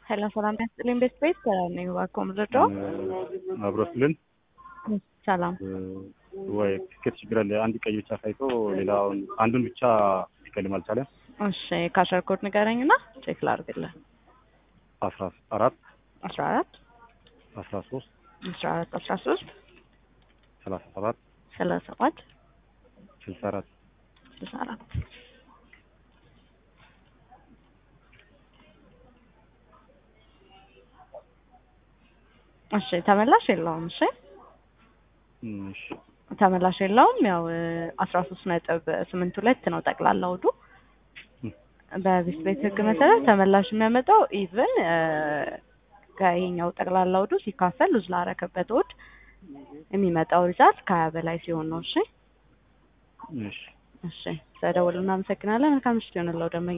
ሄሎ ሰላም ያስጥልኝ ቤት ቤት ሰላም ነኝ። እባክዎ ምረዳው? አብሮስልን ሰላም ወይ ትኬት ችግር አለ። አንድ ቀይ ብቻ ሳይቶ ሌላውን አንዱን ብቻ ሊከልም አልቻለም። እሺ ካሸር ኮድ ንገረኝና ቼክ ላድርግልህ። አስራ አራት አስራ አራት አስራ ሶስት አስራ አራት አስራ ሶስት ሰላሳ ሰባት ሰላሳ ሰባት ስልሳ አራት ስልሳ አራት እሺ ተመላሽ የለውም። እሺ እሺ ተመላሽ የለውም። ያው አስራ ሶስት ነጥብ ስምንት ሁለት ነው ጠቅላላ ውዱ በቢስ ቤት ህግ መሰረት ተመላሽ የሚያመጣው ኢቭን ከይሄኛው ጠቅላላ ውዱ ሲካፈል ሉዝ ላረከበት ውድ የሚመጣው ሪዛልት ከሀያ በላይ ሲሆን ነው። እሺ እሺ እሺ ስለደወሉ እናመሰግናለን። መልካም ምሽት ይሆንለው ደንበኛ